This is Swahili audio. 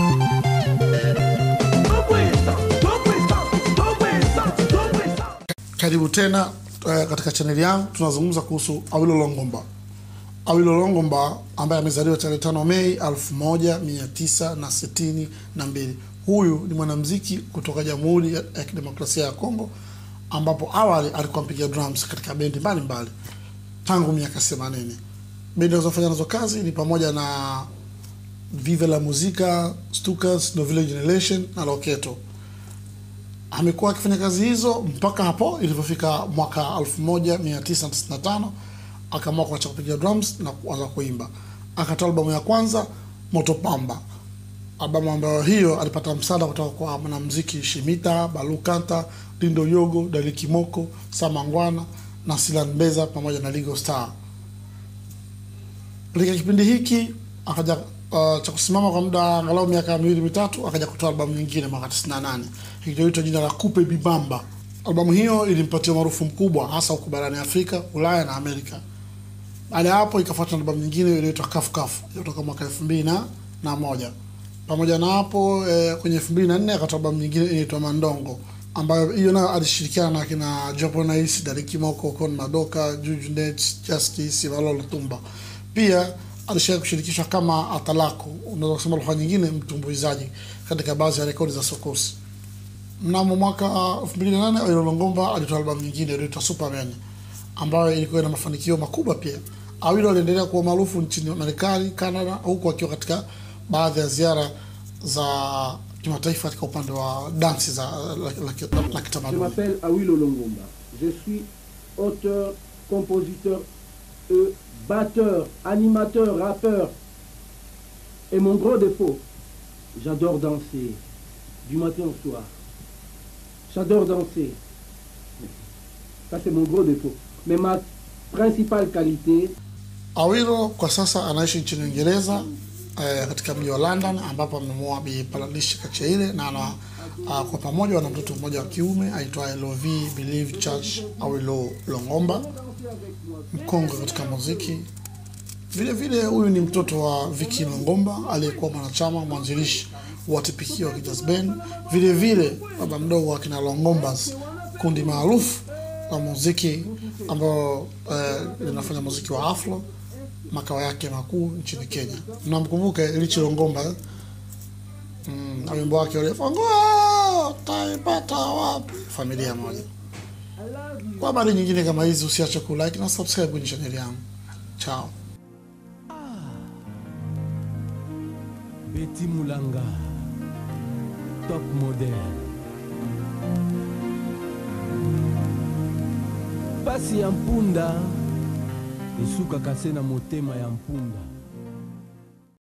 Karibu tena uh, katika chaneli yangu. Tunazungumza kuhusu Awilo Longomba. Awilo Longomba ambaye amezaliwa tarehe tano Mei elfu moja mia tisa na sitini na mbili. Huyu ni mwanamuziki kutoka Jamhuri ya ya Kidemokrasia ya Kongo, ambapo awali alikuwa mpiga drums katika bendi mbalimbali tangu miaka 80. Bendi alizofanya nazo kazi ni pamoja na Vive la Musica, Stukas, Noville Generation na Loketo. Amekuwa akifanya kazi hizo mpaka hapo ilivyofika mwaka 1995 akaamua kuacha kupiga drums na kuanza kuimba. Akatoa albamu ya kwanza Moto Pamba, albamu ambayo hiyo alipata msaada kutoka kwa mwanamuziki Shimita, Balu Kanta, Dindo Yogo, Daliki Moko, Samangwana na Silan Beza pamoja na Ligo Star. Katika kipindi hiki akaja uh, cha kusimama kwa muda angalau miaka miwili mitatu, akaja kutoa albamu nyingine mwaka 98 iliyoitwa jina la Kupe Bibamba. Albamu hiyo ilimpatia maarufu mkubwa hasa huko barani Afrika, Ulaya na Amerika. Baada ya hapo ikafuata na albamu nyingine iliyoitwa Kafu Kafu iliyotoka mwaka elfu mbili na na moja. Pamoja na hapo eh, kwenye elfu mbili na nne akatoa albamu nyingine inaitwa Mandongo ambayo hiyo nayo alishirikiana na kina Jopo Nice, Dariki Moko, Kon Madoka, Juju Net, Justice, Valolo Tumba. Pia alishawahi kushirikishwa kama Atalako, unaweza kusema lugha nyingine, mtumbuizaji katika baadhi ya rekodi za sokosi. Mnamo mwaka 2008 Awilo Longomba alitoa albamu nyingine iliyoitwa Superman ambayo ilikuwa na mafanikio makubwa pia. Awilo aliendelea kuwa maarufu nchini Marekani, Canada, huku akiwa katika baadhi ya ziara za kimataifa katika upande wa dansi za la, la, la, la Je kitamaduni. m'appelle Awilo Longomba. Je suis auteur, compositeur, et batteur, animateur, rappeur. Et mon gros défaut, j'adore danser du matin au soir. J'adore danser. Ça, c'est mon gros défaut. Mais ma principale qualité, Awilo kwa sasa anaishi nchini Uingereza eh, katika mji wa London ambapo amemuoa Bi Paladishi Kacheire na ana uh, kwa pamoja wana mtoto mmoja wa kiume aitwaye LOV Believe Church Awilo Longomba, mkongwe katika muziki. Vile vile huyu ni mtoto wa Vicky Longomba aliyekuwa mwanachama mwanzilishi wa Tipikio wa Kijazz Band. Vile vile baba mdogo wa kina Longombas, kundi maarufu la muziki ambao eh, linafanya muziki wa afro, makao yake makuu nchini Kenya. Mnamkumbuka Richi Longomba eh? mm, na wimbo wake ule fungua taipata wapi, familia moja. Kwa habari nyingine kama hizi usiache kulike na subscribe kwenye chaneli yangu. Chao. Betty Mulanga, top model. pasi ya mpunda esukaka se na motema ya mpunda